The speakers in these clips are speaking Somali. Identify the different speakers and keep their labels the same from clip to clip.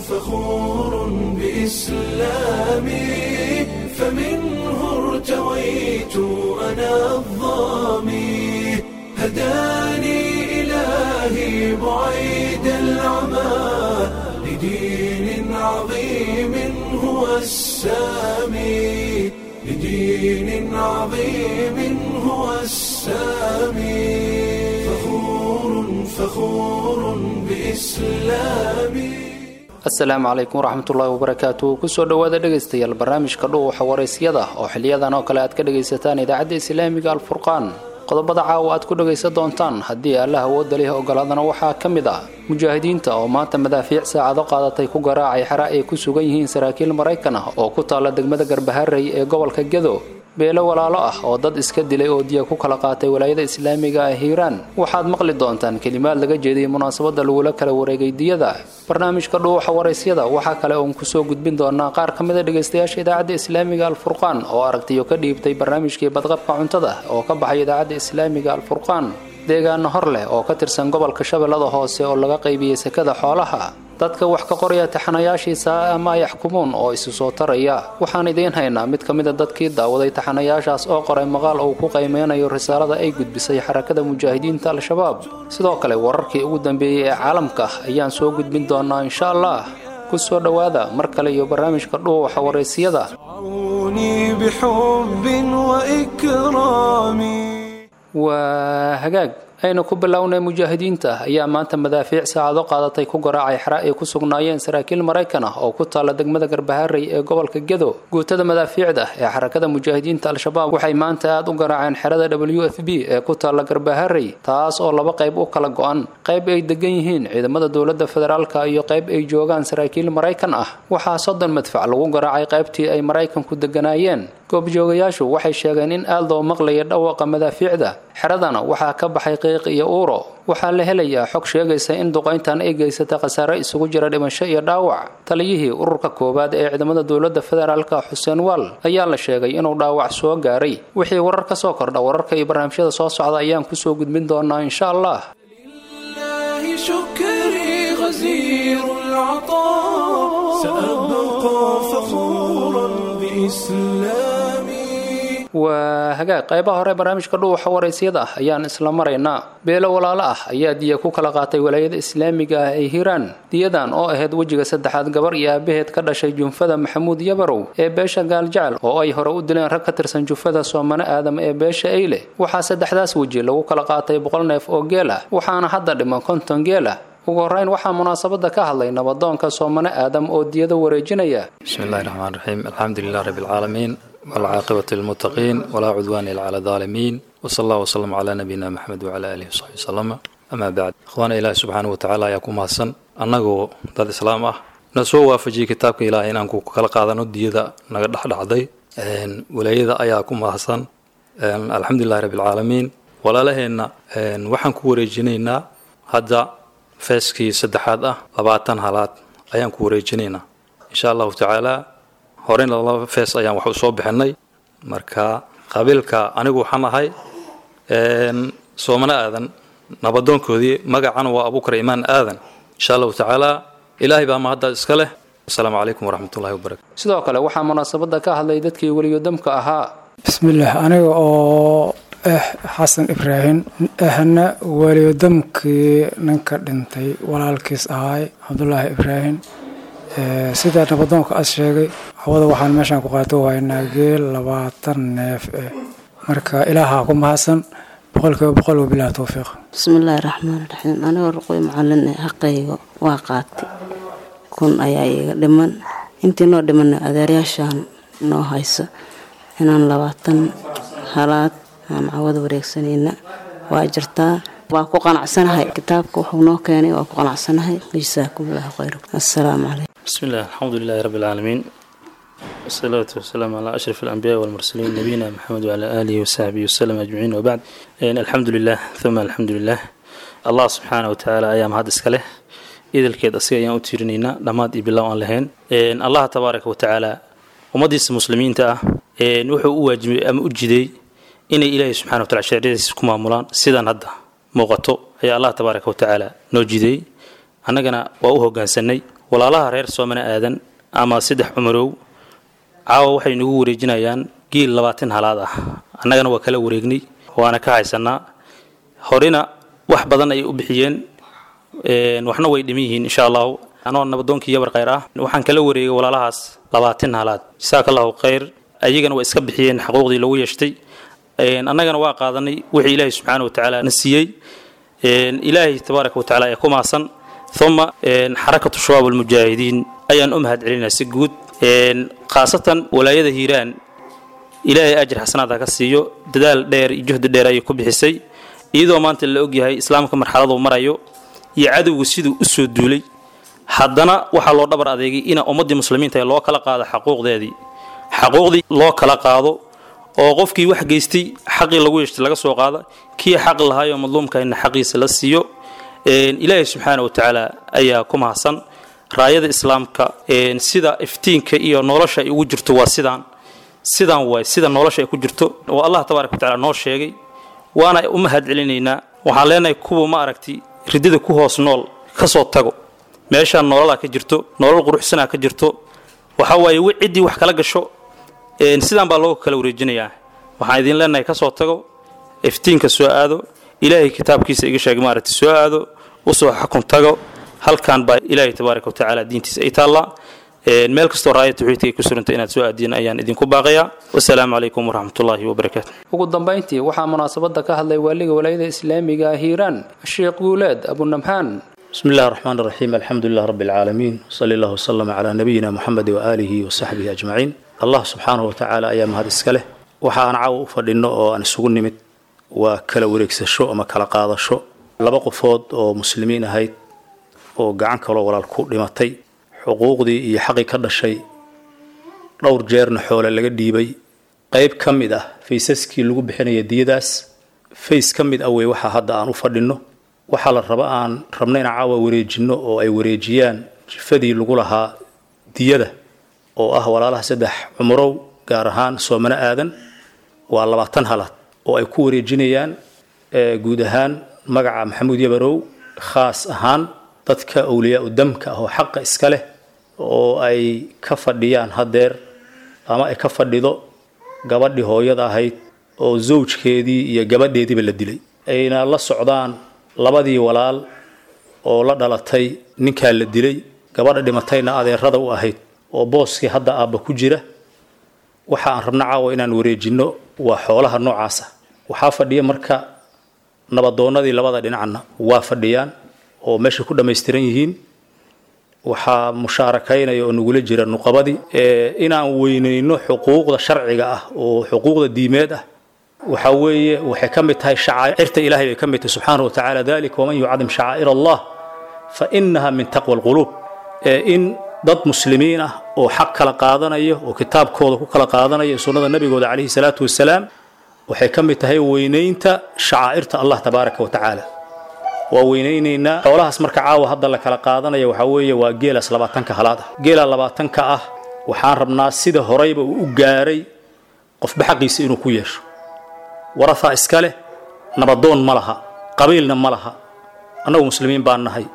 Speaker 1: فخور بإسلامي فمنه ارتويت أنا الظامي هداني إلهي بعيد العمى لدين عظيم هو السامي لدين عظيم هو السامي فخور فخور بإسلامي
Speaker 2: asalaamu calaykum waraxmatullaahi wabarakaatu kusoo dhowaada dhegaystayaal barnaamijka dhuuxa waraysyada oo xiliyadan oo kale aad ka dhagaysataan idaacadda islaamiga alfurqaan qodobada caawa aad ku dhagaysan doontaan haddii allah awoodda leh ogolaadana waxaa ka mid ah mujaahidiinta oo maanta madaafiic saacado qaadatay ku garaacay xera ay ku sugan yihiin saraakiil maraykan ah oo ku taalla degmada garbaharey ee gobolka gedo beelo walaalo ah oo dad iska dilay oo diya ku kala qaatay walaayada islaamiga ah hiiraan waxaad maqli doontaan kelimaad laga jeediyay munaasabadda lagula kala wareegay diyada barnaamijka dhuuxa waraysyada waxaa kale oon kusoo gudbin doonaa qaar ka mid a dhegaystayaasha idaacadda islaamiga alfurqaan oo aragtiyo ka dhiibtay barnaamijkii badqabka cuntada oo ka baxay idaacadda islaamiga alfurqaan deegaano hor leh oo ka tirsan gobolka shabeellada hoose oo laga qaybiyey sekada xoolaha dadka wax ka qoraya taxanayaashiisa ama yaxkumuun oo isu soo taraya waxaan idiin haynaa mid ka mid a dadkii daawaday taxanayaashaas oo qoray maqaal uu ku qiimeynayo risaalada ay gudbisay xarakada mujaahidiinta al-shabaab sidoo kale wararkii ugu dambeeyey ee caalamka ayaan soo gudbin doonaa insha allah ku soo dhowaada mar kale iyo barnaamijka dhuuxa waraysiyada
Speaker 1: رعوني بحب وإكرام
Speaker 2: waa hagaag aynu ku bilownay mujaahidiinta ayaa maanta madaafiic saacado qaadatay ku garaacay xera ay ku sugnaayeen saraakiil maraykan ah oo ku taalla degmada garbaharey ee gobolka gedo guutada madaafiicda ee xarakada mujaahidiinta al-shabaab waxay maanta aad u garaaceen xerada w f b ee ku taalla garbaharey taas oo laba qayb u kala go-an qayb ay degan yihiin ciidamada dowladda federaalka iyo qayb ay joogaan saraakiil maraykan ah waxaa soddon madfac lagu garaacay qaybtii ay maraykanku deganaayeen goobjoogayaashu waxay sheegeen in aad loo maqlaya dhawaqa madaafiicda xeradana waxaa ka baxay qiiq iyo uuro waxaa la helayaa xog sheegaysa in duqayntan ay geysata khasaare isugu jira dhimasho iyo dhaawac taliyihii ururka koowaad ee ciidamada dowladda federaalka xuseen waal ayaa la sheegay inuu dhaawac soo gaaray wixii warar ka soo kordha wararka iyo barnaamijyada soo socda ayaan kusoo gudbin doonaa insha allah
Speaker 1: لله شكري غزير العطاء سأبقى فخورا بإسلامي
Speaker 2: waa hagaag qaybaha hore barnaamijka dhuuxa waraysyada ah ayaan isla maraynaa beelo walaalo ah ayaa diya ku kala qaatay walaayada islaamiga ah ee hiiraan diyadan oo ahayd wejiga saddexaad gabar iyo aabaheed ka dhashay junfada maxamuud yabarow ee beesha gaaljecel oo ay hore u dileen rag ka tirsan jufada soomane aadam ee beesha eyle waxaa saddexdaas weji lagu kala qaatay boqol neef oo geel ah waxaana hadda dhiman konton geel ah ugu horreyn waxaa munaasabada ka hadlay nabadoonka soomane aadam oo diyada wareejinaya
Speaker 3: بسم الله الرحمن الرحيم الحمد لله رب العالمين والعاقبة للمتقين ولا عدوان إلا على الظالمين وصلى الله وسلم على نبينا محمد وعلى آله وصحبه وسلم أما بعد إخوانا إله سبحانه وتعالى يكون mahadsan annagoo dad islaam ah na soo waafajiyey kitaabka ilaahay inaan ku kala qaadano diyada naga dhexdhacday walaayada ayaa ku mahadsan alxamdulilahi rabbi alcaalamiin walaalaheenna waxaan ku wareejinaynaa hadda feeskii saddexaad ah labaatan halaad ayaan ku wareejinaynaa insha allahu tacaala horeyna laba fees ayaan wax u soo bixinay marka qabiilka anigu waxaan ahay soomane aadan nabadoonkoodii magacana waa abukar imaan aadan insha allahu tacaala ilaahay baa mahadda iska leh asalaamu calaykum waraxmatullahi wabarakatu
Speaker 2: sidoo kale waxaa munaasabada ka hadlay dadkii weliyodamka ahaa
Speaker 4: bismillaah aniga oo ah xasan ibraahim ahna weliyodamkii ninka dhintay walaalkiis ahaay cabdulaahi ibraahim sida nabadoonka as sheegay hawada waxaan meeshaan ku qaato waynaa geel labaatan neef eh marka ilaahaa ku mahadsan boqolkiiba boqol wabilahi towfiiq
Speaker 5: bismillaahi raxmaan raxiim anigoo ruqoy macalin xaqayga waa qaatay kun ayaa iiga dhiman intii noo dhimanna adeeryaashaan noo haysa inaan labaatan halaad aan cawada wareegsanayna waa jirtaa waa ku qanacsanahay kitaabka wuxuu noo keenay waa ku qanacsanahay jasaakumullahu khayr assalaamu calaykum
Speaker 6: بسم الله الحمد لله رب العالمين والصلاة والسلام على أشرف الأنبياء والمرسلين نبينا محمد وعلى آله وصحبه وسلم أجمعين وبعد إن الحمد لله ثم الحمد لله الله سبحانه وتعالى أيام هذا إسكاله إذا الكيد أسيا أيام أتيرنينا لماد إبلا أن لهن إن الله تبارك وتعالى ومديس المسلمين تا إن وحو أواجب أم أجدي إن إلهي سبحانه وتعالى شريس كما مولان سيدان هذا موقتو هي الله تبارك وتعالى نوجدي annagana waa u hogaansanay walaalaha reer soomana aadan ama saddex cumarow caawa waxay nagu wareejinayaan giil labaatan halaad ah annagana waa kala wareegnay waana ka haysanaa horena wax badan ayay u bixiyeen waxna way dhiman yihiin insha allahu anoo nabadoonkii yabar khayr ah waxaan kala wareegay walaalahaas labaatan halaad jasaaka allahu khayr ayagana waa iska bixiyeen xaquuqdii lagu yeeshtay annagana waa qaadanay wixii ilaahay subxaana wa tacaala na siiyey ilaahay tabaaraka wa tacala ee ku maasan uma xarakatu shabaab almujaahidiin ayaan u mahad celinaa si guud khaasatan walaayada hiiraan ilaahay ajir xasanaad ha ka siiyo dadaal dheer iyo juhdi dheer ayay ku bixisay iyadoo maanta la ogyahay islaamka marxaladuu marayo iyo cadowgu siduu u soo duulay haddana waxaa loo dhabar adeegay ina ummaddii muslimiinta loo kala qaado xaquuqdeedii xaquuqdii loo kala qaado oo qofkii wax geystay xaqii lagu yeeshtay laga soo qaada kii xaq lahaayoo madluumkayna xaqiisa la siiyo ilaahay subxaana wa tacaala ayaa ku mahadsan raayada islaamka sida iftiinka iyo nolosha ay ugu jirto waa sidaan sidaan waay sida nolosha ay ku jirto oo allah tabaaraka wa tacala noo sheegay waana u mahad celinaynaa waxaan leenahay kuwa ma aragti ridida ku hoos nool ka soo tago meeshaan nololaa ka jirto nolol quruxsanaa ka jirto waxa waaye ciddii wax kala gasho sidaan baa looga kala wareejinayaa waxaan idin leenahay ka soo tago iftiinka soo aado ilaahay kitaabkiisa iga sheeg maaragti soo aado usoo xakun tago halkan baa ilaahay tabaaraka wa tacaala diintiisa ay taallaa meel kastoo raaya tawxiidka ay ku suranta inaad soo aadiin ayaan idinku baaqayaa wasalaamu calaykum waraxmatullaahi wabarakaatu
Speaker 2: ugu dambayntii waxaa munaasabadda ka hadlay waaliga walaayada islaamiga ah hiiraan sheekh guuleed abunamxaan
Speaker 3: بسم الله الرحمن الرحيم الحمد لله رب العالمين صلى الله وسلم على نبينا محمد وآله وصحبه أجمعين الله سبحانه وتعالى أيام هذا السكله waxaan caawa u fadhino oo aan isugu nimid waa kala wareegsasho ama kala qaadasho laba qofood oo muslimiin ahayd oo gacan kaloo walaal ku dhimatay xuquuqdii iyo xaqii ka dhashay dhowr jeerna xoole laga dhiibay qayb ka mid ah faysaskii lagu bixinaya diyadaas fays ka mid ah wey waxa hadda aan u fadhino waxaa la raba aan rabna inaan caawa wareejinno oo ay wareejiyaan jifadii lagu lahaa diyada oo ah walaalaha saddex cumurow gaar ahaan soomano aadan waa labaatan halaad oo ay ku wareejinayaan guud ahaan magaca maxamuud yabarow khaas ahaan dadka awliyaa u damka ah oo xaqa iska leh oo ay ka fadhiyaan haddeer ama ay ka fadhido gabadhii hooyada ahayd oo zawjkeedii iyo gabadheediiba la dilay ayna la socdaan labadii walaal oo la dhalatay ninkaa la dilay gabadha dhimatayna adeerada u ahayd oo booskii hadda aabba ku jira waxa aan rabno caawa inaan wareejinno waa xoolaha noocaasa waxaa fadhiya marka nabadoonnadii labada dhinacna waa fadhiyaan oo meesha ku dhammaystiran yihiin waxaa mushaarakaynaya oo nagula jira nuqabadii inaan weynayno xuquuqda sharciga ah oo xuquuqda diimeed ah waxa weeye waxay ka mid tahay shacaa'irta ilaahay bay ka mid tahay subxaana wa tacaala dalika waman yucadim shacaa'ir allah fa inaha min taqwa alquluub in dad muslimiin ah oo xaq kala qaadanaya oo kitaabkooda ku kala qaadanaya sunnada nabigooda calayhi salaatu wasalaam waxay ka mid tahay weynaynta shacaa'irta allah tabaaraka wa tacaala waa weynaynaynaa xoolahaas marka caawa hadda la kala qaadanaya waxaa weeye waa geelaas labaatanka halaad ah geela labaatanka ah waxaan rabnaa sida horeyba uu u gaaray qofba xaqiisa inuu ku yeesho warahaa iska leh nabadoon ma laha qabiilna ma laha annagu muslimiin baan nahay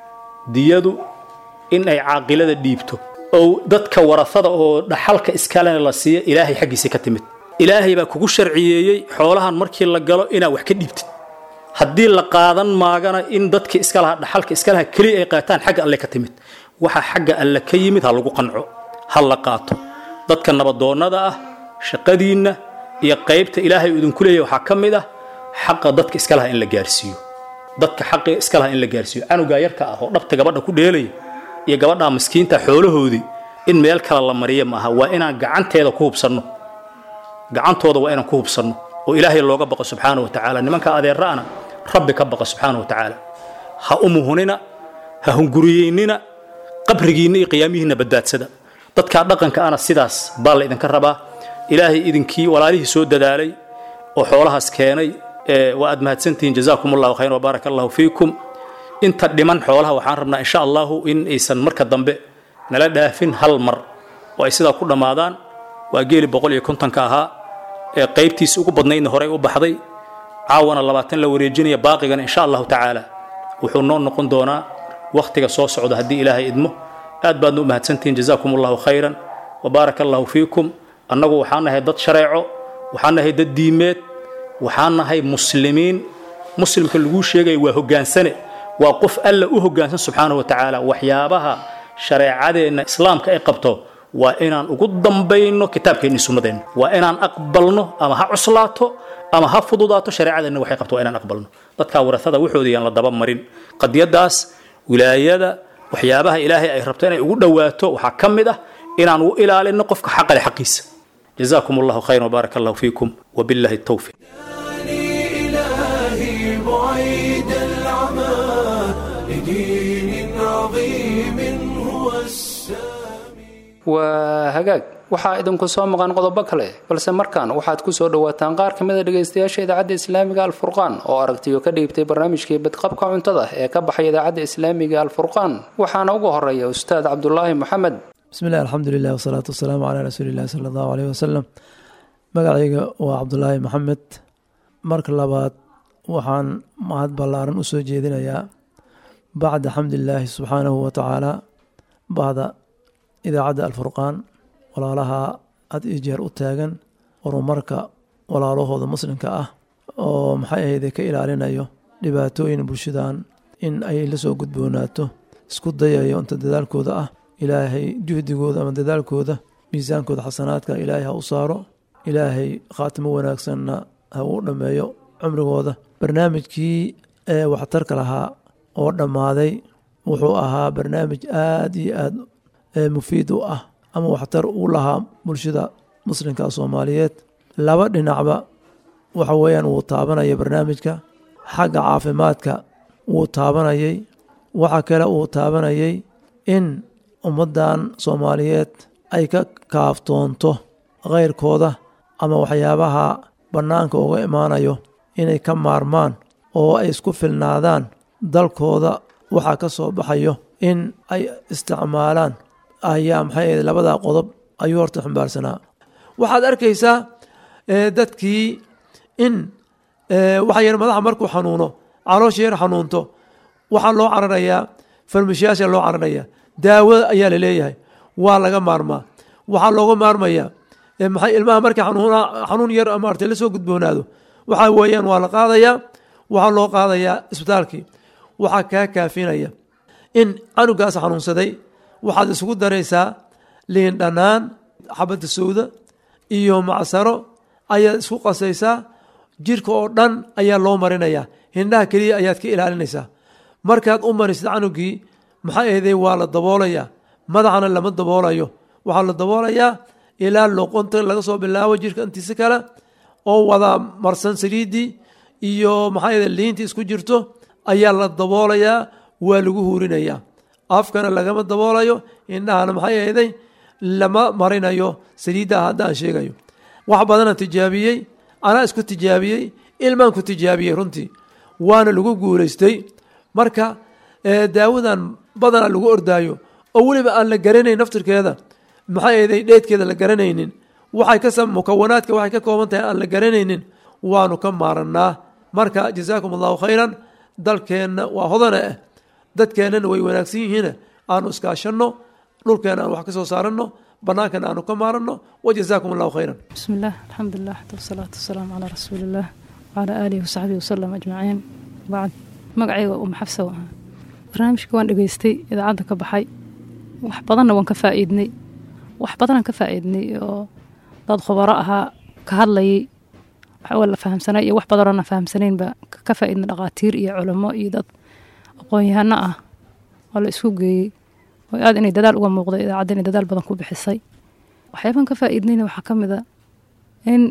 Speaker 3: diyadu in ay caaqilada dhiibto oo dadka warafada oo dhaxalka iskalena la siiya ilaahay xaggiisa ka timid ilaahay baa kugu sharciyeeyey xoolahan markii la galo inaad wax ka dhiibtid haddii la qaadan maagana in dadka iska laha dhaxalka iska laha keliya ay qaataan xagga alle ka timid waxa xagga alle ka yimid ha lagu qanco ha la qaato dadka nabadoonnada ah shaqadiinna iyo qaybta ilaahay idinku leeyahy waxaa ka mid ah xaqa dadka iska laha in la gaarsiiyo dadka xaqi iska laha in la gaarsiiyo canugaa yarka ah oo dhabta gabadha ku dheelaya iyo gabadhaa miskiinta xoolahoodii in meel kale la mariya maaha waa inaan gacanteeda ku hubsanno gacantooda waa inaan ku hubsanno oo ilaahay looga baqo subxaana wa tacaala nimanka adeera'ana rabbi ka baqa subxaana wa tacaala ha umuhunina ha hunguriyeynina qabrigiinna iyo qiyaamihiinna badbaadsada dadkaa dhaqanka ana sidaas baa la idinka rabaa ilaahay idinkii walaalihii soo dadaalay oo xoolahaas keenay waa aad mahadsantihiin jazaakum allahu khayr wabaaraka allahu fiikum inta dhiman xoolaha waxaan rabnaa insha allahu in aysan marka dambe nala dhaafin hal mar oo ay sidaa ku dhammaadaan waa geeli boqol iyo kontonka ahaa ee qaybtiisa ugu badnaydna horey u baxday caawana labaatan la wareejinaya baaqigana insha allahu tacaala wuxuu noo noqon doonaa wakhtiga soo socda haddii ilaahay idmo
Speaker 7: aad baadna u mahadsantihiin jazaakum allahu khayran wabaaraka allahu fiikum annagu waxaan nahay dad shareeco waxaan nahay dad diimeed waxaan nahay muslimiin muslimka laguu sheegaya waa hoggaansane waa qof alla u hoggaansan subxaanahu wa tacaala waxyaabaha shareecadeenna islaamka ay qabto waa inaan ugu dambayno kitaabkeenni sunnadeenna waa inaan aqbalno ama ha cuslaato ama ha fududaato shareecadeenna waxay qabto waa inaan aqbalno dadkaa warasada waxooda yaan la daba marin qadiyadaas wilaayada waxyaabaha ilaahay ay rabto inay ugu dhowaato waxaa ka mid ah inaan u ilaalino qofka xaqale xaqiisa jazaakum allahu khayran wabaaraka allahu fiikum wabillahi التوفيق
Speaker 1: إلهي بعيد العمى لدين عظيم هو السامي
Speaker 2: waa hagaag waxaa idinku soo maqan qodobo kale balse markaan waxaad ku soo dhowaataan qaar ka mid a dhegaystayaasha idaacadda islaamiga alfurqaan oo aragtiyo ka dhiibtay barnaamijkii badqabka cuntada ee ka baxay idaacadda islaamiga alfurqaan waxaana ugu horeeya ustaad cabdulaahi maxamed
Speaker 8: bismi illahi alxamdulilah wasalaatu wasalaamu calaa rasuulillahi sala allahu aleyh wasalam magacayga waa cabdulaahi maxamed marka labaad waxaan mahad ballaaran u soo jeedinayaa bacda xamdilaahi subxaanahu wa tacaala bacda idaacadda alfurqaan walaalaha had iyo jeer u taagan horumarka walaalahooda muslimka ah oo maxay ahayde ka ilaalinayo dhibaatooyin bulshadan in ay la soo gudboonaato isku dayayo inta dadaalkooda ah ilaahay juhdigooda ama dadaalkooda miisaankooda xasanaadka ilaahay ha u saaro ilaahay khaatimo wanaagsanna ha uu dhammeeyo cumrigooda barnaamijkii ee waxtarka lahaa oo dhammaaday wuxuu ahaa barnaamij aada iyo aada mufiid u ah ama waxtar u lahaa bulshada muslimka soomaaliyeed laba dhinacba waxa weeyaan wuu taabanaya barnaamijka xagga caafimaadka wuu taabanayay waxa kale uu taabanayay in ummaddan soomaaliyeed ay ka kaaftoonto kheyrkooda ama waxyaabaha bannaanka uga imaanayo inay ka maarmaan oo ay isku filnaadaan dalkooda waxaa ka soo baxayo in ay isticmaalaan ayaa maxay ahayd labadaa qodob ayuu horta xumbaarsanaa waxaad arkaysaa dadkii in waxa yar madaxa markuu xanuuno caloosha yar xanuunto waxaa loo cararayaa farmashiyaasha loo cararaya daawo ayaa la leeyahay waa laga maarmaa waxaa looga maarmayaa maxay ilmaha markii xanuun yar maartay la soo gudboonaado waxaa weeyaan waa la qaadayaa waxaa loo qaadayaa isbitaalkii waxaa kaa kaafinaya in canugaas xanuunsaday waxaad isugu daraysaa liin dhanaan xabadda sowda iyo macsaro ayaad isku qasaysaa jirka oo dhan ayaa loo marinayaa hindhaha keliya ayaad ka ilaalinaysaa markaad u marisid canugii maxay ahday waa la daboolayaa madaxana lama daboolayo waxaa la daboolayaa ilaa loqonta laga soo bilaabo jirka intiisa kale oo wada marsan saliiddii iyo maxay ahday liintii isku jirto ayaa la daboolayaa waa lagu huurinayaa afkana lagama daboolayo indhahana maxay ahday lama marinayo saliiddaha haddaan sheegayo wax badanaan tijaabiyey anaa isku tijaabiyey ilmaan ku tijaabiyey runtii waana lagu guulaystay marka daawadan badanaa lagu ordaayo oo weliba aan la garanayn naftirkeeda maxay ahday dheedkeeda la garanaynin waxay ka mukawanaadka waxay ka kooban tahay aan la garanaynin waanu ka maaranaa marka jazaakum allahu khayran dalkeenna waa hodana ah dadkeennana way wanaagsan yihiin aanu iskaashanno dhulkeena aan wax ka soo saaranno bannaankana aanu ka maaranno wajazaakum allahu khayran
Speaker 9: بسم الله الحمد لله والصلاة والسلام على رسول الله وعلى آله وصحبه وسلم أجمعين بعد magacayga uma xabsa ahaa barnaamijka waan dhegaystay idaacadda ka baxay wax badanna waan ka faa'iidnay wax badanaan ka faa'iidnay oo dad khubaro ahaa ka hadlayay wax la fahamsanay iyo wax badanoo na fahamsanaynba ka faa'iidnay dhaqaatiir iyo culamo iyo dad aqoon-yahano ah oo la isku geeyey oo aad inay dadaal uga muuqday idaacadda inay dadaal badan ku bixisay waxyaabaan ka faa'iidnayna waxaa ka mid a in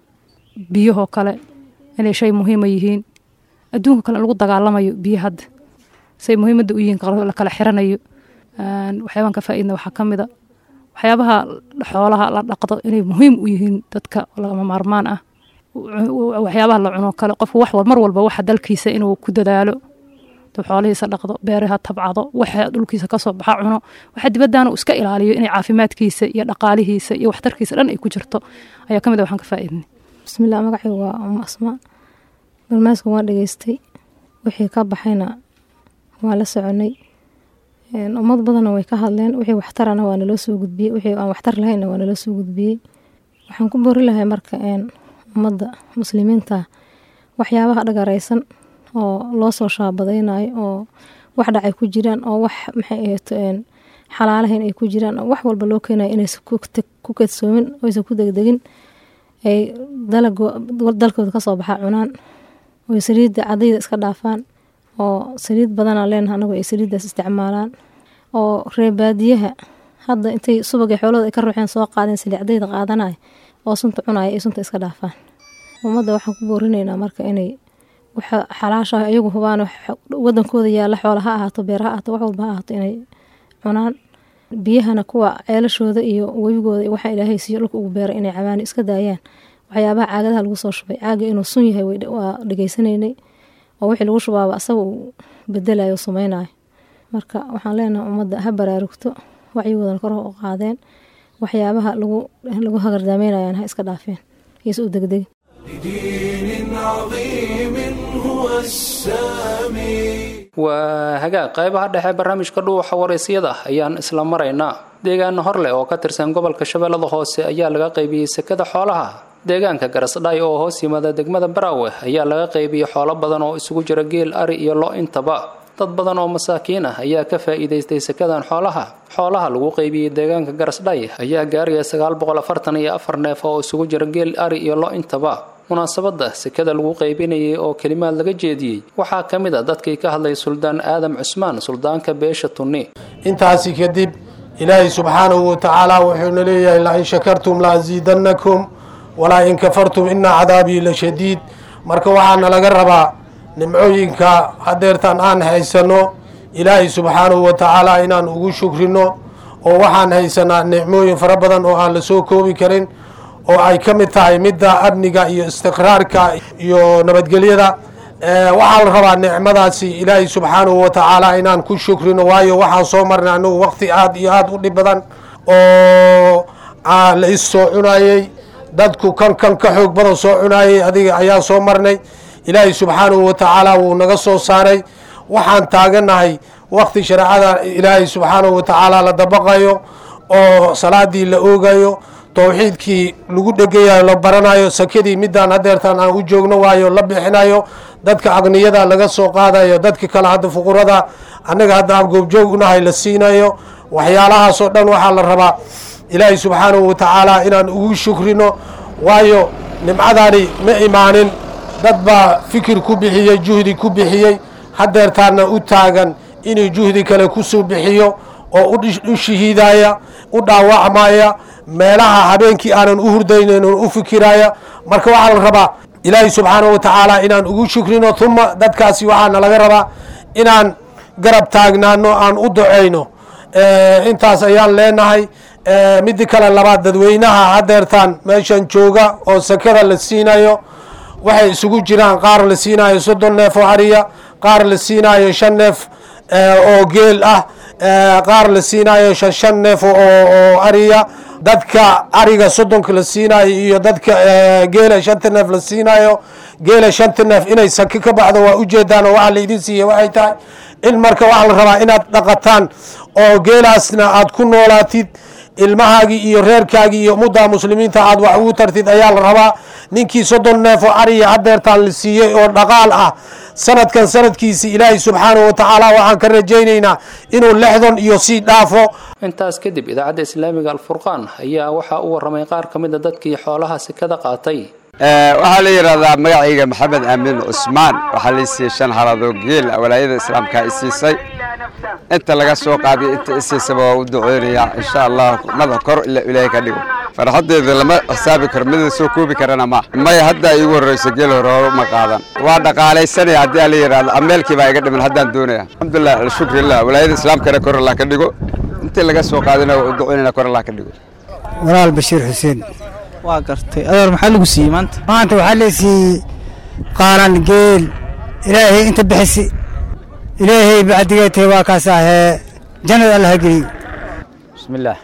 Speaker 9: biyahoo kale inay shay muhiima yihiin adduunka kale in lagu dagaalamayo biyo hadda say muhiimadda u yihiin la kala xiranayo waxyaabaan ka faa'iidna waxaa ka mid a waxyaabaha xoolaha la dhaqdo inay muhiim u yihiin dadka lagama maarmaan ah waxyaabaha la cuno kale qofku wax mar walba waxa dalkiisa inuu ku dadaalo duu xoolihiisa dhaqdo beeraha tabcado waxa dhulkiisa kasoo baxa cuno waxa dibaddaana uu iska ilaaliyo inay caafimaadkiisa iyo dhaqaalihiisa iyo waxtarkiisa dhan ay ku jirto ayaa ka mid a waxaan ka faa'iidnay
Speaker 10: bismillaah magacaygu waa umu asmaa barnaamijkan waan dhegeystay wixii ka baxayna waan la soconay ummad badanna way ka hadleen wixii waxtarana waa naloo soo gudbiyey wixii aan waxtar lahaynna waa naloo soo gudbiyey waxaan ku boori lahay marka ummadda muslimiinta waxyaabaha dhagaraysan oo loo soo shaabadaynayo oo wax dhacay ku jiraan oo wax maxay ahayd xalaalahayn ay ku jiraan oo wax walba loo keenayo inaysan ku kadsoomin oysan ku degdegin ay dalkooda kasoo baxaa cunaan oy saliidda cadayda iska dhaafaan oo saliid badanaa leenaha anagu ay saliiddaas isticmaalaan oo reebaadiyaha hadda intay subagay xoolooda ay ka ruuxeen soo qaadeen saliid cadayda qaadanaya oo sunta cunaya ay sunta iska dhaafaan ummadda waxaan ku boorinaynaa marka inay waxa xalaasha iyagu hubaan wadankooda yaalla xoola ha ahaato beer ha ahaato wax walba ha ahaato inay cunaan biyahana kuwa ceelashooda iyo webigooda waxa ilaahay siiyo dhulka ugu beera inay cabaani iska daayaan waxyaabaha caagadaha lagu soo shubay caaga inuu sun yahay waa dhegeysanaynay oo wixii lagu shubaaba asaga uu bedelayo o sameynayo marka waxaan leenahay ummadda ha baraarugto wacyigoodana kor u qaadeen waxyaabaha lagu hagardaameynayaan ha iska dhaafeen iyose u degdegin
Speaker 1: لدين عظيم هو السامي
Speaker 2: waa hagaag qaybaha dhexe barnaamijka dhuuxa waraysyada ayaan isla maraynaa deegaano horleh oo ka tirsan gobolka shabeellada hoose ayaa laga qaybiyey sekada xoolaha deegaanka garasdhaay oo hoos yimaada degmada baraawe ayaa laga qaybiyey xoolo badan oo isugu jira geel ari iyo lo intaba dad badan oo masaakiin ah ayaa ka faa'iidaystay sekadan xoolaha xoolaha lagu qaybiyey deegaanka garasdhay ayaa gaaraya sagaal boqol afartan iyo afar neef oo isugu jira geel ari iyo lo intaba munaasabadda sekada lagu qaybinayay oo kelimaad laga jeediyey waxaa ka mid a dadkii ka hadlay suldaan aadam cusmaan suldaanka beesha tunni
Speaker 11: intaasi kadib ilaahay subxaanahu watacaala wuxuuna leeyahay la in shakartum la asiidannakum walaa in kafartum ina cadaabii la shadiid marka waxaana laga rabaa nimcooyinka hadeertan aan haysano ilaahay subxaanahu watacaala inaan ugu shukrino oo waxaan haysanaa nicmooyin fara badan oo aan la soo koobi karin oo ay ka mid tahay midda amniga iyo istiqraarka iyo nabadgelyada waxaa la rabaa nicmadaasi ilaahay subxaanahu watacaala inaan ku shukrino waayo waxaan soo marnay anagu waqti aada iyo aada u dhib badan oo la is soo cunayey dadku kan kan ka xoog badan soo cunayey adiga ayaa soo marnay ilaahay subxaanahu watacaala wuu naga soo saaray waxaan taaganahay waqti shareecada ilaahay subxaanahu watacaala la dabaqayo oo salaadii la oogayo towxiidkii lagu dhegayayo la baranayo sakadii midaan hadeertaan aan u joogno waayo la bixinayo dadka aqniyada laga soo qaadayo dadka kale hadda fuqurada annaga hadda aan goobjoog unahay la siinayo waxyaalahaasoo dhan waxaa la rabaa ilaahay subxaanahu watacaala inaan ugu shukrino waayo nimcadaani ma imaanin dad baa fikir ku bixiyey juhdi ku bixiyey hadeertaana u taagan inuu juhdi kale kusoo bixiyo oo u shahiidaya u dhaawacmaya meelaha habeenkii aanan u hurdaynan u fikiraya marka waxaa la rabaa ilaahay subxaanahu watacaala inaan ugu shukrino uma dadkaasi waxaana laga rabaa inaan garab taagnaano aan u duceyno intaas ayaan leenahay midi kale labaad dadweynaha hadeertaan meeshan jooga oo sakada la siinayo waxay isugu jiraan qaar la siinayo soddon neef oo ariya qaar la siinayo shan neef oo geel ah qaar la siinayo shan shan neef oo ariya dadka ariga soddonka la siinayo iyo dadka geela shanta neef la siinayo geela shanta neef inay saki ka baxdo waa ujeedaan oo waxaa laidin siiya waxay tahay in marka waxaa la rabaa inaad dhaqataan oo geelaasna aad ku noolaatid ilmahaagii iyo reerkaagii iyo ummadda muslimiinta aad wax ugu tartid ayaa la rabaa ninkii soddon neef oo ariya hadeertaan la siiyey oo dhaqaal ah sanadkan sanadkiisi ilaahay subxaanahu watacaala waxaan ka rajaynaynaa inuu lexdan iyo sii dhaafo
Speaker 2: intaas kadib idaacadda islaamiga alfurqaan ayaa waxaa u waramay qaar ka mid a dadkii xoolaha sekada qaatay
Speaker 12: waxaa la yidhahdaa magacayga maxamed aamin cusmaan waxaa la siiyey shan haladoo geel walaayada islaamka i siisay inta laga soo qaadiyo inta isiisaba waa u duceynayaa insha allah madax kor ila ilaahay ka dhigo farxaddeeda lama xisaabi karo mida soo koobi karana ma maya hadda iigu horreyso geel hore hore ma qaadan waa dhaqaalaysanaya haddii la yidhahdo ameelkii baa iga dhiman haddaan doonaya alxamdulilah alshukrillah walaayada islaamkana kor allah ka dhigo intii laga soo qaadina waa u duceynaya kor allah ka dhigo
Speaker 13: walaal bashiir xuseen
Speaker 14: waa gartay adeer maxaa lagu siiyey maanta
Speaker 13: maanta waxaa la siiyey qaaran geel ilaahay inta bixisi ilaahay bacdigeetay waa kaas ahee jannada allah ha geliyo
Speaker 15: bismillaah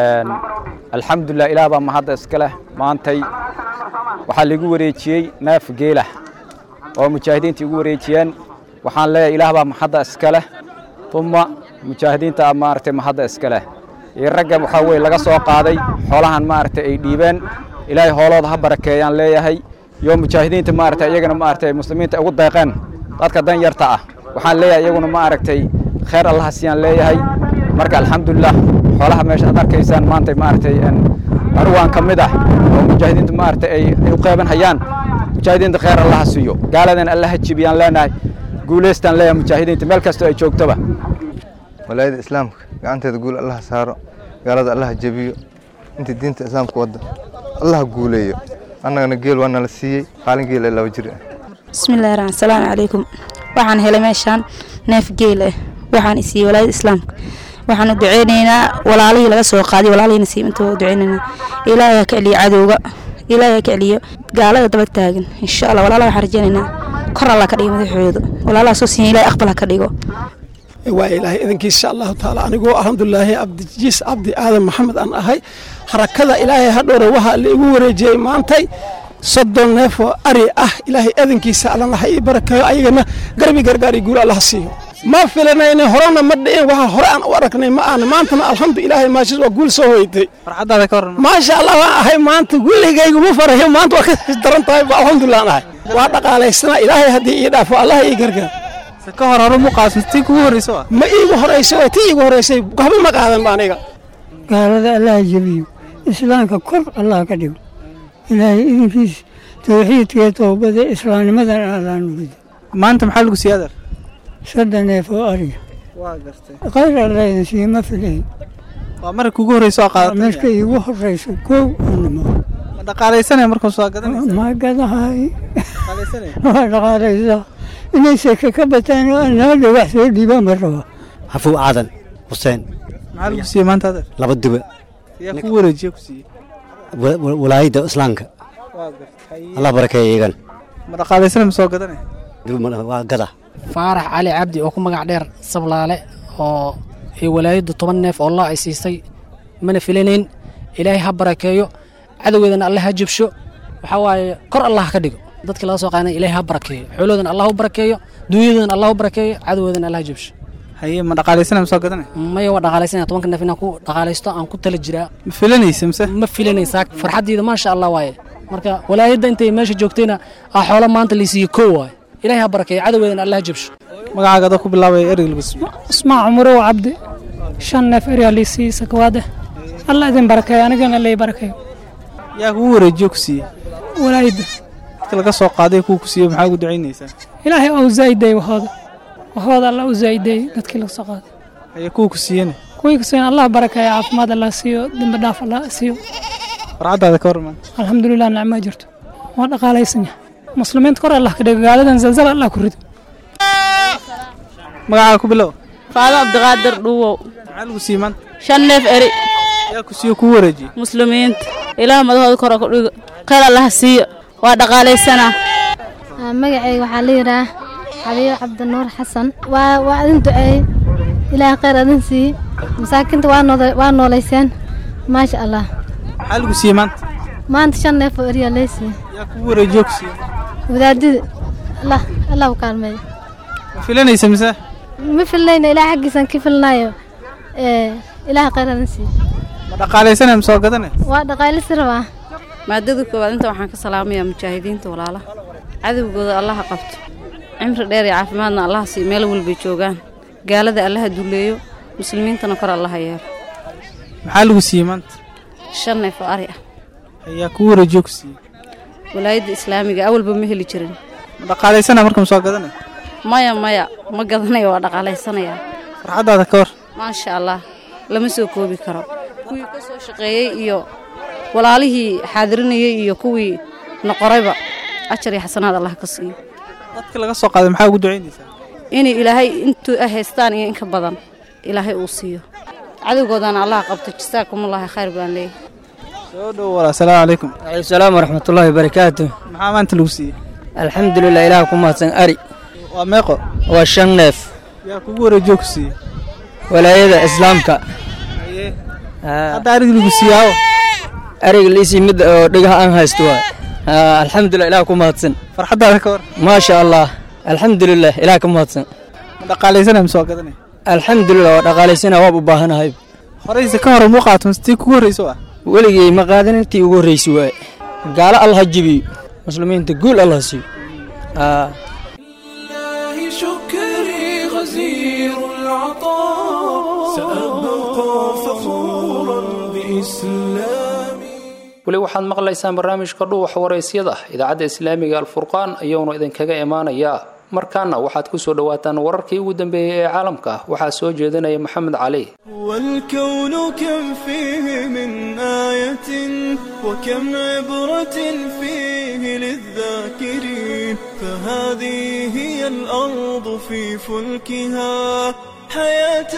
Speaker 15: alxamdulilah ilaah baa mahadda iska leh maantay waxaa laigu wareejiyey neef geelah oo mujaahidiinta igu wareejiyeen waxaan leeyahay ilaah baa mahadda iska leh uma mujaahidiinta maaragtay mahadda iska leh iyo ragga waxaa weye laga soo qaaday xoolahan maaragtay ay dhiibeen ilaahay hoolooda ha barakeeyaan leeyahay iyo mujaahidiinta maaragtay iyagana maaragtay muslimiinta ugu deeqeen dadka dan yarta ah waxaan leeyahay iyaguna maaragtay khayr allaha siiyaan leeyahay marka alxamdulilah xoolaha meesha aad arkaysaan maanta maaragtay arwaan ka mid ah oo mujaahidiinta maaragtay ay u qeyban hayaan mujaahidiinta khayr allaha siiyo gaaladan allaha jibiyaan leenahay guulaystaan leeyahay mujaahidiinta meel kastoo ay joogtoba
Speaker 16: walaayada islaamka gacanteeda guul allaha saaro gaalada allaha jebiyo intii diinta islaamka wadda allaha guuleeyo annagana geel waa nala siiyey qaalin geel ee laba jir ah
Speaker 17: bismillahi raxmaan salaamu calaykum waxaan helay meeshaan neef geel ah waxaan isiiyey walaayada islaamka waxaan u duceynaynaa walaalihii laga soo qaaday walaalihiina siib inta u duceynaynaa ilaahay ha ka celiyo cadowga ilaahay ha ka celiyo gaalada daba taagan insha allah walaalaha waxaan rajeynaynaa kor alla ka dhigo madaxooda walaalaha soo siiyan ilaahay aqbal ha ka dhigo
Speaker 18: waa ilaahay idankiis insha allahu tacaala anigoo alxamdulilaahi cabdijiis cabdi aadan maxamed aan ahay harakada ilaahay hadhowre waxaa la igu wareejiyey maantay soddon neefoo ari ah ilaahay adankiisa allana ha ii barakeeyo ayagana garbi gargaari guul allaha siiyo ma filanayna horena ma dhicin waxa hore aan u aragnay ma aana maantana alxamdu ilaahay maashis waa guul soo hoytay
Speaker 14: farxadaada ka waran
Speaker 18: maasha allah waan ahay maanta gulligayga ma farayo maanta waa ka daran tahay ba alxamdulilah aan ahay waa dhaqaalaysanaa ilaahay haddii ii dhaafo allah ii gargaar
Speaker 14: ka hor hore muqaasmi tii kugu horreyso wa
Speaker 18: ma iigu horeysa waa tii iigu horeysay waxba ma qaadan ba aniga
Speaker 13: gaalada allaha jebiyo islaamka kor allah ka dhigo ilaahay idinkiis towxiidkee toobada islaamnimadan allah nugida
Speaker 14: maanta maxaa lagu siiyey adeer
Speaker 13: soddon neef oo ariga
Speaker 14: waa gartay
Speaker 13: khayr allah idin siiyo ma filayn
Speaker 14: waa marka kugu horreyso oo qaadatay
Speaker 13: marka iigu horeyso kow animo
Speaker 14: ma dhaqaalaysanaya markaas waa gadanaysa
Speaker 13: ma gadahay
Speaker 14: dhaqaalaysanaya
Speaker 13: waa dhaqaalaysaa inay seke ka bataan oo naada wax soo dhiibaan ma raba
Speaker 19: xafuw aadan xuseen
Speaker 14: maxaa lagu siiyey maanta adeer
Speaker 19: laba duba
Speaker 14: yaa kugu wareejiye ku siiyey
Speaker 19: walaayadda islaamka
Speaker 14: waa gartay
Speaker 19: allah barakeeya iyagan
Speaker 14: ma dhaqaalaysanaya ma soo gadanaya
Speaker 19: waa gada
Speaker 20: faarax cali cabdi oo ku magac dheer sablaale oo ay walaayaddu toban neef oo allah ay siisay mana filanayn ilaahay ha barakeeyo cadowgeedana alle ha jabsho waxaa waaye kor allah ka dhigo dadka laga soo qaadana ilaahay ha barakeeyo xoolahoodana allah u barakeeyo dunyadoodana allah u barakeeyo cadowgeedana allah ha jabsho
Speaker 14: haye ma dhaqaalaysanaya ma soo gadanaya
Speaker 20: maya waa dhaqaalaysanaya tobanka neef inaan ku dhaqaalaysto aan ku tala jiraa
Speaker 14: ma filanaysa mise
Speaker 20: ma filanaysaa farxaddiida maasha allah waaye marka walaayadda intay meesha joogtayna ah xoolo maanta laysiiye koo waaye ilaahay ha barakeeyo cadowgeedana allah ha jabsho
Speaker 14: magacaaga adoo ku bilaabaya erig lagu siiyo
Speaker 21: ismaa cumurow cabdi shan neef eryaa liisii sakawaade allah idin barakeeyo anigana lay barakeeyo
Speaker 14: yaa kugu wareejiyo ku siiyey
Speaker 21: walaayadda
Speaker 14: dadka laga soo qaaday kuwa ku siiyey maxaa ugu ducaynaysaa
Speaker 21: ilaahay ou zaa'ideey waxooda waxooda allah u zaa'ideey dadkii laga soo qaaday
Speaker 14: haye kuwa ku siiyena
Speaker 21: kuwii kusiin allah barakeeyo caafimaad allah siiyo dembi dhaaf allah siiyo
Speaker 14: farxaddaada ka warman
Speaker 21: alxamdulilah nicmaa jirto waa dhaqaalaysan yahay muslimiinta kor allah ka dhigo gaaladan zalzala allah ku rido
Speaker 14: magacaaga ku bilow
Speaker 22: faado cabdiqaadir dhuuwow
Speaker 14: maxaa lagu siiyey maanta
Speaker 22: shan neef eri
Speaker 14: yaa ku siiyo kuu wareejiyey
Speaker 22: muslimiinta ilaah madahooda kora ku dhigo khayr allaha siiyo waa dhaqaalaysanaa
Speaker 23: magacayga waxaa la yidhaah xabiib cabdinuur xasan waa waa idin duceeyey ilaah khayr idin siiye masaakiinta waa nooda waa noolayseen maasha allah
Speaker 14: maxaa lagu siiyey maanta
Speaker 23: maanta shan neef oo eriya lee siiye
Speaker 14: yaa kugu wareejiyo ku siiyey
Speaker 23: wadaadida allah allah u kaalmeeyo
Speaker 14: ma filanaysa mise
Speaker 23: ma filnayna ilaah xaggiisaan ka filnaayo ee ilaah khayr idin siiye
Speaker 14: ma dhaqaalaysanaya ma soo gadanaya
Speaker 23: waa dhaqaalisi rabaa
Speaker 22: maadada koowaad inta waxaan ka salaamayaa mujaahidiinta walaala cadowgooda allaha qabto cimri dheer iyo caafimaadna allaha siiyo meel walbay joogaan gaalada allaha duleeyo muslimiintana kor allaha yeelo
Speaker 14: maxaa lagu siiyey maanta
Speaker 22: shan neef oo ari ah
Speaker 14: yaa kugu wareejiyo ku siiyey
Speaker 22: walaayadda islaamiga awalba ma heli jirin
Speaker 14: ma dhaqaalaysanaya marka ma soo gadanaya
Speaker 22: maya maya ma gadanayo waa dhaqaalaysanayaa
Speaker 14: farxaddaada ka war
Speaker 22: maasha allah lama soo koobi karo kuwii ka soo shaqeeyey iyo walaalihii xaadirinayey iyo kuwii noqorayba ajar iyo xasanaad allah ka siiyo
Speaker 14: dadka laga soo qaaday maxaa ugu ducaynaysaa
Speaker 22: inay ilaahay intuu ay haystaan iyo in ka badan ilaahay uu siiyo cadowgoodana allah qabto jasaakumulaahi khayr baan leeyahay
Speaker 14: soo dhow walaa asalaamu calaykum
Speaker 24: salaam waraxmatullaahi wabarakaatu
Speaker 14: maxaa maanta lagu siiyey
Speaker 24: alxamdulilah ilaah ku mahadsan ari
Speaker 14: waa meeqo
Speaker 24: waa shan neef
Speaker 14: yaa kugu wareejiyo ku siiyey
Speaker 24: walaayada islaamka
Speaker 14: hadda arig lagu siiyaawo
Speaker 24: ariga liisii mid oo dhigaha aan haysto waa alxamdulilah ilaah ku mahadsan
Speaker 14: farxaddaada ka war
Speaker 24: maasha allah alxamdulilah ilaah ka mahadsan
Speaker 14: ma dhaqaalaysanaya ma soo gadanaya
Speaker 24: alxamdulilah waa dhaqaalaysana waab u baahanahay
Speaker 14: horeyse ka hore muu qaato tii kugu horreyso ah
Speaker 24: weligay ma qaadan intii ugu horreysay waaye gaalo allah jibiyo muslimiinta guul allah siiyo
Speaker 1: لله شكري غزير العطاء سأبقى فخورا بإسلامي
Speaker 2: weli waxaad maqlaysaan barnaamijka dhuuxa waraysyada idaacadda islaamiga alfurqaan ayuunu idinkaga imaanayaa markaana waxaad ku soo dhowaataan wararkii ugu dambeeyey ee caalamka waxaa soo jeedinaya maxamed cali
Speaker 1: والكون كم فيه من آية وكم عبرة فيه للذاكرين فهذه هي الأرض في فلكها حياة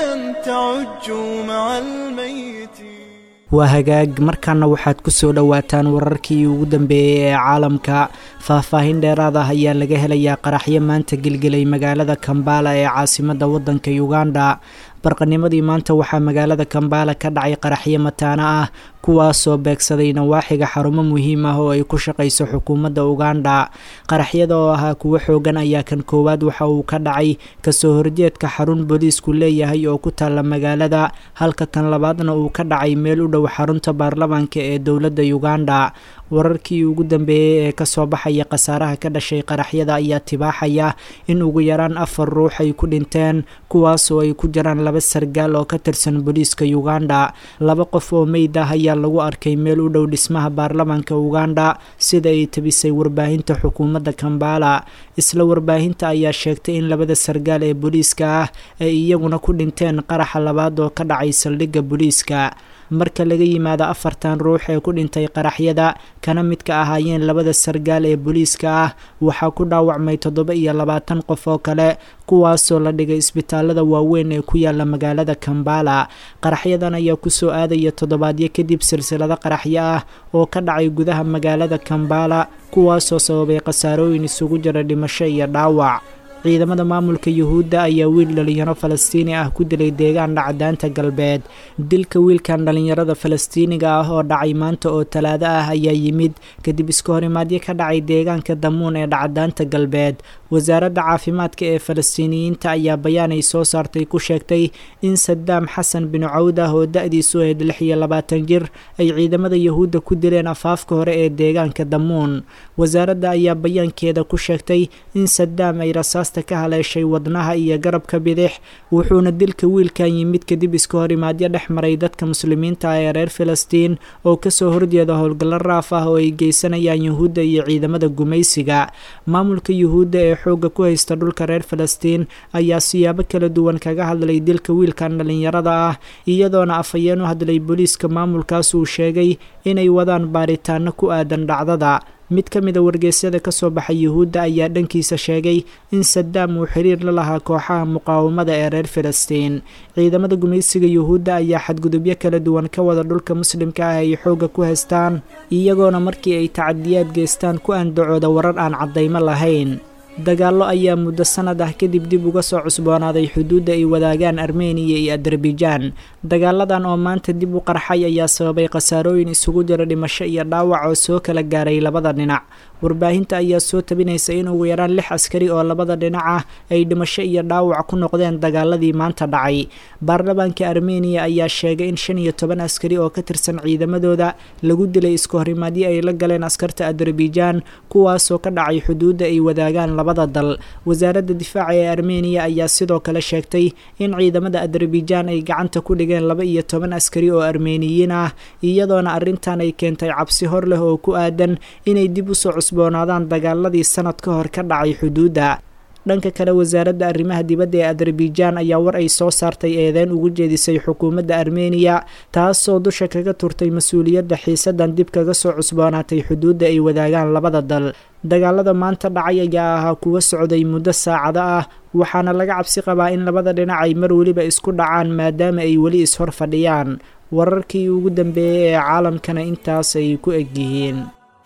Speaker 1: تعج مع الميت
Speaker 3: waa hagaag markaana waxaad ku soo dhowaataan wararkii ugu dambeeyey ee caalamka faahfaahin dheeraad ah ayaa laga helayaa qaraxyo maanta gelgelay magaalada kambala ee caasimadda waddanka uganda barqanimadii maanta waxaa magaalada kambala ka dhacay qaraxyo mataano ah kuwaasoo beegsaday nawaaxiga xarumo muhiim ah oo ay ku shaqayso xukuumadda uganda qaraxyada oo ahaa kuwo xoogan ayaa kan koowaad waxa uu ka dhacay kasoo horjeedka xarun booliisku leeyahay oo ku taalla magaalada halka kan labaadna uu ka dhacay meel u dhow xarunta baarlamaanka ee dowladda uganda wararkii ugu dambeeyey ee kasoo baxaya khasaaraha ka dhashay qaraxyada ayaa tibaaxaya in ugu yaraan afar ruux ay ku dhinteen kuwaasoo ay ku jiraan laba sargaal oo ka tirsan booliiska uganda laba qof oo meyd ah ayaa lagu arkay meel u dhow dhismaha baarlamaanka uganda sida ay tabisay warbaahinta xukuumadda kambala isla warbaahinta ayaa sheegtay in labada sargaal ee booliiska ah ay iyaguna ku dhinteen qaraxa labaad oo ka dhacay saldhigga booliiska marka laga yimaado afartan ruux ee ku dhintay qaraxyada kana midka ahaayeen labada sargaal ee booliiska ah waxaa ku dhaawacmay toddoba iyo labaatan qof oo kale kuwaasoo la dhigay isbitaalada waaweyn ee ku yaala magaalada kambala qaraxyadan ayaa kusoo aadaya toddobaadyo kadib silsilado qaraxyo ah oo ka dhacay gudaha magaalada kambala kuwaasoo sababay khasaarooyin isugu jira dhimasho iyo dhaawac ciidamada maamulka yuhuudda ayaa wiil dhalinyaro falastiini ah ku dilay deegaan dhacdaanta galbeed dilka wiilkan dhalinyarada falastiiniga ah oo dhacay maanta oo talaado ah ayaa yimid kadib iska horimaadyo ka dhacay deegaanka damuun ee dhacdaanta galbeed wasaaradda caafimaadka ee falastiiniyiinta ayaa bayaan ay soo saartay ku sheegtay in sadaam xasan bin cawd ah oo da-diisu ahayd lix iyo labaatan jir ay ciidamada yuhuudda ku dileen afaafka hore ee deegaanka damuun wasaaradda ayaa bayaankeeda ku sheegtay in sadaam ay rasaasta ka haleeshay wadnaha iyo garabka bidix wuxuuna dilka wiilkan yimid kadib iska horimaadyo dhex maray dadka muslimiinta ah ee reer filistiin oo kasoo horjeeda howlgallo raaf ah oo ay geysanayaan yuhuudda iyo ciidamada gumaysiga maamulka yuhuudda ee xoogga ku haysta dhulka reer falastiin ayaa siyaabo kala duwan kaga hadlay dilka wiilkan dhalinyarada ah iyadoona afhayeen u hadlay booliiska maamulkaas uu sheegay inay wadaan baaritaano ku aadan dhacdada mid ka mida wargeysyada kasoo baxay yuhuudda ayaa dhankiisa sheegay in sadaam uu xiriir la lahaa kooxaha muqaawamada ee reer filistiin ciidamada gumaysiga yuhuudda ayaa xadgudubyo kala duwan ka wada dhulka muslimka ah ay xoogga ku haystaan iyagoona markii ay tacadiyaad geystaan ku andacooda warar aan caddaymo lahayn dagaallo ayaa muddo sanad ah kadib dib uga soo cusboonaaday xuduudda ay wadaagaan armeniya iyo adarbaijaan dagaaladan oo maanta dib u qarxay ayaa sababay khasaarooyin isugu jira dhimasho iyo dhaawac oo soo kala gaaray labada dhinac warbaahinta ayaa soo tabinaysa in ugu yaraan lix askari oo labada dhinac ah ay dhimasho iyo dhaawac ku noqdeen dagaaladii maanta dhacay baarlamaanka armeniya ayaa sheegay in shan iyo toban askari oo ka tirsan ciidamadooda lagu dilay isku horimaadyo ay la galeen askarta adarbaijaan kuwaasoo ka dhacay xuduudda ay wadaagaan labada dal wasaaradda difaaca ee armeniya ayaa sidoo kale sheegtay in ciidamada adarbaijaan ay gacanta ku dhigeen laba iyo toban askari oo armeniyiin ah iyadoona arrintan ay keentay cabsi hor leh oo ku aadan inay dib usoo cusboonaadaan dagaaladii sanad ka hor ka dhacay xuduudda dhanka kale wasaaradda arrimaha dibadda ee adarbaijaan ayaa war ay soo saartay eedeyn ugu jeedisay xukuumadda armeniya taasoo dusha kaga turtay mas-uuliyadda xiisadan dib kaga soo cusboonaatay xuduudda ay wadaagaan labada dal dagaalada maanta dhacay ayaa ahaa kuwa socday muddo saacado ah waxaana laga cabsi qabaa in labada dhinac ay mar weliba isku dhacaan maadaama ay weli ishor fadhiyaan wararkii ugu dambeeyey ee caalamkana intaas ay ku egyihiin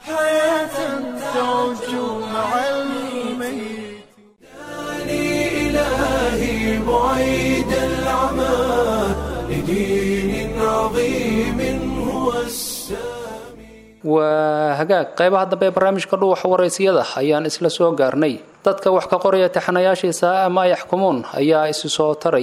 Speaker 1: إلهي بعيد العمى لدين عظيم هو
Speaker 2: waa hagaag qaybaha dambe ee barnaamijka dhuuxa waraysiyada ayaan isla soo gaarnay dadka wax ka qoraya taxanayaashiisa ama yaxkumuun ayaa isu soo taraya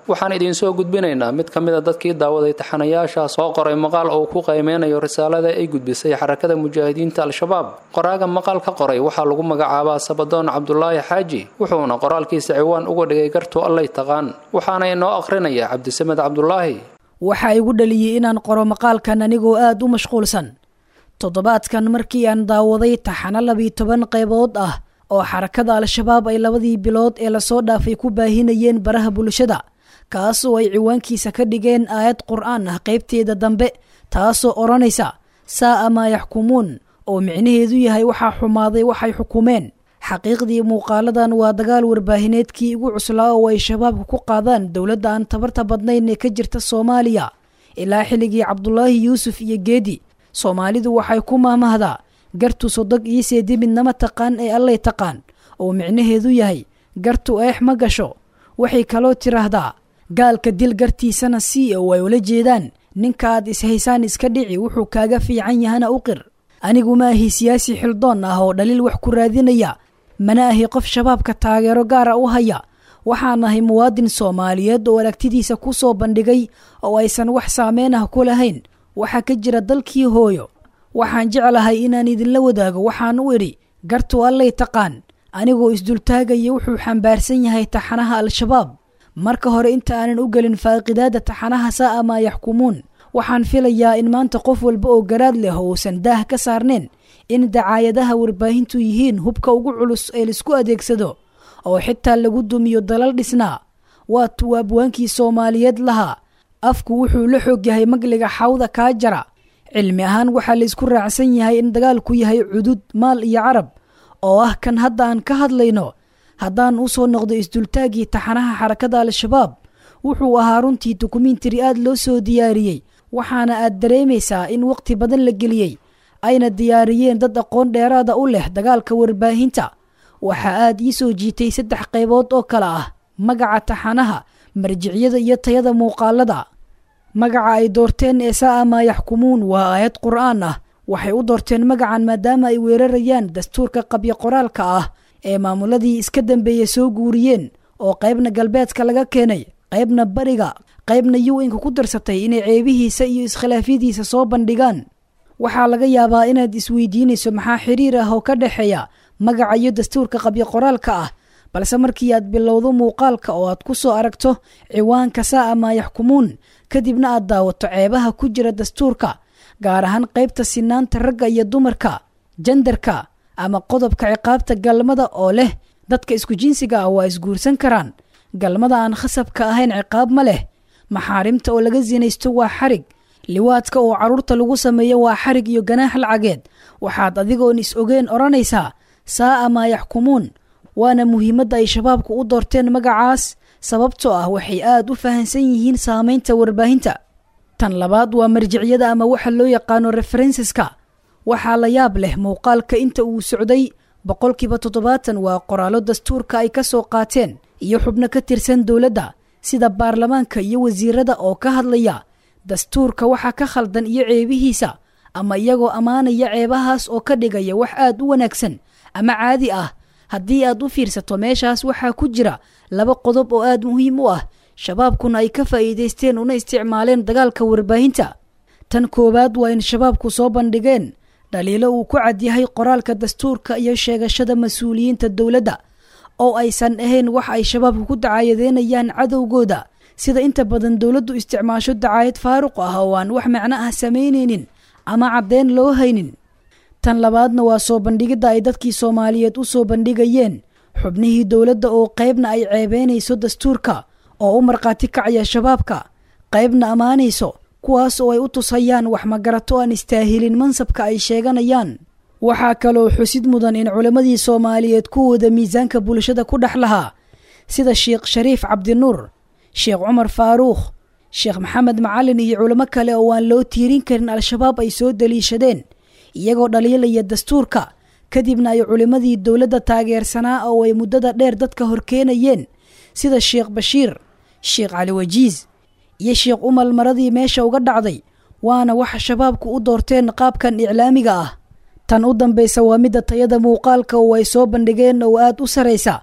Speaker 2: waxaan idiinsoo gudbinaynaa mid ka mid a dadkii daawaday taxanayaashaas oo qoray maqaal oo ku qiimeynayo risaalada ay gudbisay xarakada mujaahidiinta al-shabaab qoraaga maqaal ka qoray waxaa lagu magacaabaa sabadoon cabdulaahi xaaji wuxuuna qoraalkiisa ciwaan uga dhigay gartu allay taqaan waxaana inoo aqrinaya cabdisamed cabdulaahi
Speaker 4: waxaa igu dhaliyey inaan qoro maqaalkan anigoo aada u mashquulsan toddobaadkan markii aan daawaday taxano labiyo toban qaybood ah oo xarakada al-shabaab ay labadii bilood ee lasoo dhaafay ku baahinayeen baraha bulshada kaasoo ay ciwaankiisa ka dhigeen aayad qur-aan ah qaybteeda dambe taasoo odhanaysa saa'a maa yaxkumuun oo micnaheedu yahay waxaa xumaaday waxay xukumeen xaqiiqdii muuqaaladan waa dagaal warbaahineedkii ugu cuslaa oo ay shabaabka ku qaadaan dowladda aan tabarta badnayn ee ka jirta soomaaliya ilaa xilligii cabdulaahi yuusuf iyo geedi soomaalidu waxay ku maahmahdaa gartu sodog iyo seedi midnama taqaan ee allay taqaan oo micnaheedu yahay gartu eex ma gasho waxay kaloo tiraahdaa gaalka dil gartiisana sii oo ay ula jeedaan ninka aad ishaysaan iska dhici wuxuu kaaga fiican yahana u qir anigu ma ahi siyaasi xildoon ah oo dhaliil wax ku raadinaya mana ahi qof shabaabka taageero gaara u haya waxaan ahay muwaadin soomaaliyeed oo aragtidiisa ku soo bandhigay oo aysan wax saameyn ah ku lahayn waxaa ka jira dalkii hooyo waxaan jeclahay inaan idinla wadaago waxaan u idhi gartu allay taqaan anigoo isdultaagaya wuxuu xambaarsan yahay taxanaha al-shabaab marka hore inta aanan u gelin faaqidaada taxanaha saa'a maa yaxkumuun waxaan filayaa in maanta qof walba oo garaad leh uusan daah ka saarneen in dacaayadaha warbaahintu yihiin hubka ugu culus ee laisku adeegsado oo xitaa lagu dumiyo dalal dhisnaa waa tuu abwaankii soomaaliyeed lahaa afku wuxuu la xoog yahay magliga xawda kaa jara cilmi ahaan waxaa laysku raacsan yahay in dagaalku yahay cudud maal iyo carab oo ah kan hadda aan ka hadlayno haddaan u soo noqdo isdultaaggii taxanaha xarakada al-shabaab wuxuu ahaa runtii dokumentari aad loo soo diyaariyey waxaana aad dareemaysaa in waqti badan la geliyey ayna diyaariyeen dad aqoon dheeraada u leh dagaalka warbaahinta waxaa aad ii soo jiitay saddex qaybood oo kale ah magaca taxanaha marjiciyada iyo tayada muuqaalada magaca ay doorteen ee saa'a maa yaxkumuun waa aayad qur'aan ah waxay u doorteen magacan maadaama ay weerarayaan dastuurka qabyo qoraalka ah ee maamuladii iska dambeeya soo guuriyeen oo qaybna galbeedka laga keenay qaybna bariga qaybna yu-inka ku darsatay inay ceebihiisa iyo iskhilaafyadiisa soo bandhigaan waxaa laga yaabaa inaad isweydiinayso maxaa xiriir ah oo ka dhexeeya magaca iyo dastuurka qabyo qoraalka ah balse markii aad bilowdo muuqaalka oo aad ku soo aragto ciwaanka saa'a maa yaxkumuun kadibna aad daawato ceebaha ku jira dastuurka gaar ahaan qaybta sinaanta ragga iyo dumarka jandarka ama qodobka ciqaabta galmada oo leh dadka isku jinsiga ah waa isguursan karaan galmada aan khasabka ahayn ciqaab ma leh maxaarimta oo laga sinaysto waa xarig liwaadka oo carruurta lagu sameeyo waa xarig iyo ganaax lacageed waxaad adigoon is ogeen odhanaysaa saa'a maa yaxkumuun waana muhiimadda ay shabaabku u doorteen magacaas sababtoo ah waxay aad u fahansan yihiin saamaynta warbaahinta tan labaad waa marjiciyada ama waxa loo yaqaano referenseska waxaa la yaab leh muuqaalka inta uu socday boqolkiiba toddobaatan waa qoraallo dastuurka ay ka soo qaateen iyo xubno ka tirsan dowladda sida baarlamaanka iyo wasiirada oo ka hadlaya dastuurka waxa ka khaldan iyo ceebihiisa ama iyagoo ammaanaya ceebahaas oo ka dhigaya wax aad u wanaagsan ama caadi ah haddii aad u fiirsato meeshaas waxaa ku jira laba qodob oo aad muhiim u ah shabaabkuna ay ka faa'iidaysteen una isticmaaleen dagaalka warbaahinta tan koowaad waa in shabaabku soo bandhigeen dhaliilo uu ku cadyahay qoraalka dastuurka iyo sheegashada mas-uuliyiinta dowladda oo aysan ahayn wax ay shabaabku ku dacaayadeynayaan cadowgooda sida inta badan dowladdu isticmaasho dacaayad faaruq ah oo aan wax macno ah samaynaynin ama caddeyn loo haynin tan labaadna waa soo bandhigidda ay dadkii soomaaliyeed u soo bandhigayeen xubnihii dowladda oo qaybna ay ceebeynayso dastuurka oo u markhaati kacaya shabaabka qaybna ammaanayso kuwaas oo ay u tusayaan wax magarato aan istaahilin mansabka ay sheeganayaan waxaa kaloo xusid mudan in culimmadii soomaaliyeed kuwooda miisaanka bulshada ku dhex lahaa sida sheekh shariif cabdinuur sheekh cumar faaruukh sheekh maxamed macalin iyo culimo kale oo aan loo tiirin karin al-shabaab ay soo daliishadeen iyagoo dhaliilaya dastuurka kadibna ay culimmadii dowladda taageersanaa oo ay muddada dheer dadka horkeenayeen sida sheekh bashiir sheekh cali wajiis iyo sheekh umal maradii meesha uga dhacday waana waxa shabaabku u doorteen qaabkan iclaamiga ah tan u dambaysa waa midda tayada muuqaalka oo ay soo bandhigeen oo aad u saraysa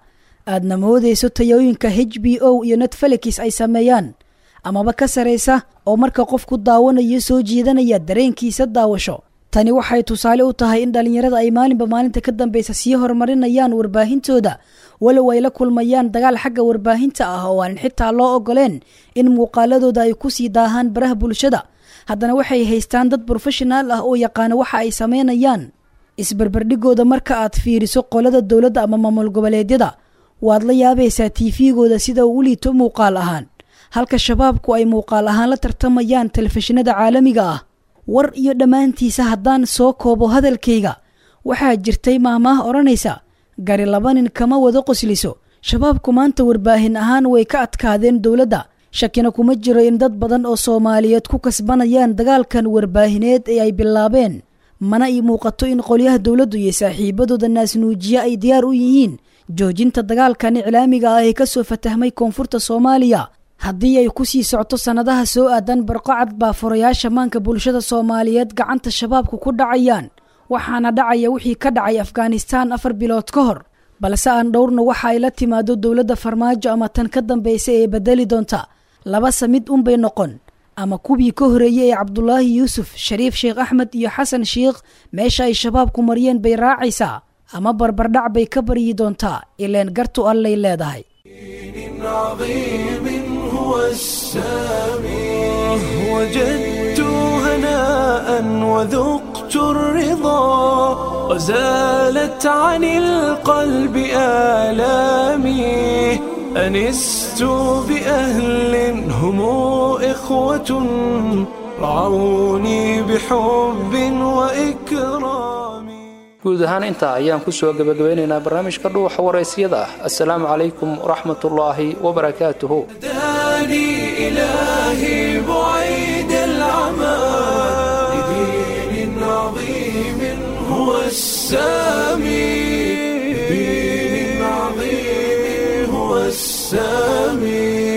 Speaker 4: aadna moodayso tayooyinka h b o iyo netfelix ay sameeyaan amaba ka saraysa oo marka qofku daawanayo soo jiidanaya dareenkiisa daawasho tani waxay tusaale u tahay in dhallinyarada ay maalinba maalinta ka dambeysa sii horumarinayaan warbaahintooda walow ay la kulmayaan dagaal xagga warbaahinta ah oo aanan xitaa loo ogoleen in muuqaaladooda ay ku sii daahaan baraha bulshada haddana waxay haystaan dad brofeshonaal ah oo yaqaana waxa ay samaynayaan isbarbardhigooda marka aad fiiriso qolada dowladda ama maamul goboleedyada waad la yaabaysaa tiifigooda sida uu u liito muuqaal ahaan halka shabaabku ay muuqaal ahaan la tartamayaan telefishinada caalamiga ah war iyo dhammaantiisa haddaan soo koobo hadalkayga waxaa jirtay maahmaah odhanaysa gari laba nin kama wada qosliso shabaabku maanta warbaahin ahaan way ka adkaadeen dowladda shakina kuma jiro in dad badan oo soomaaliyeed ku kasbanayaan dagaalkan warbaahineed ee ay bilaabeen mana ii muuqato in qolyaha dowladdu iyo saaxiibadooda naasnuujiye ay diyaar u yihiin joojinta dagaalkan iclaamiga ah ee ka soo fatahmay koonfurta soomaaliya haddii ay ku sii socto sannadaha soo aadan barqocad baa furayaasha maanka bulshada soomaaliyeed gacanta shabaabku ku dhacayaan waxaana dhacaya wixii ka dhacay afghanistaan afar bilood ka hor balse aan dhowrna waxa ay la timaado dowladda farmaajo ama tan ka dambaysa ee bedeli doonta labase mid unbay noqon ama kuwii ka horeeyey ee cabdulaahi yuusuf shariif sheekh axmed iyo xasan sheikh meesha ay shabaabku mariyeen bay raacaysaa ama barbardhac bay ka baryi doontaa ileen gartu allay leedahay
Speaker 1: عظيم هو السامي وجدت هناء وذقت الرضا وزالت عن القلب آلامي أنست بأهل هم إخوة رعوني بحب وإكرام
Speaker 2: guud ahaan intaa ayaan ku soo gebagabeynaynaa barnaamijka dhuuxa waraysyada assalaamu calaykum waraxmatullaahi wabarakaatuhu
Speaker 1: هداني إلهي بعيد العمى لدين عظيم هو السامي لدين عظيم هو السامي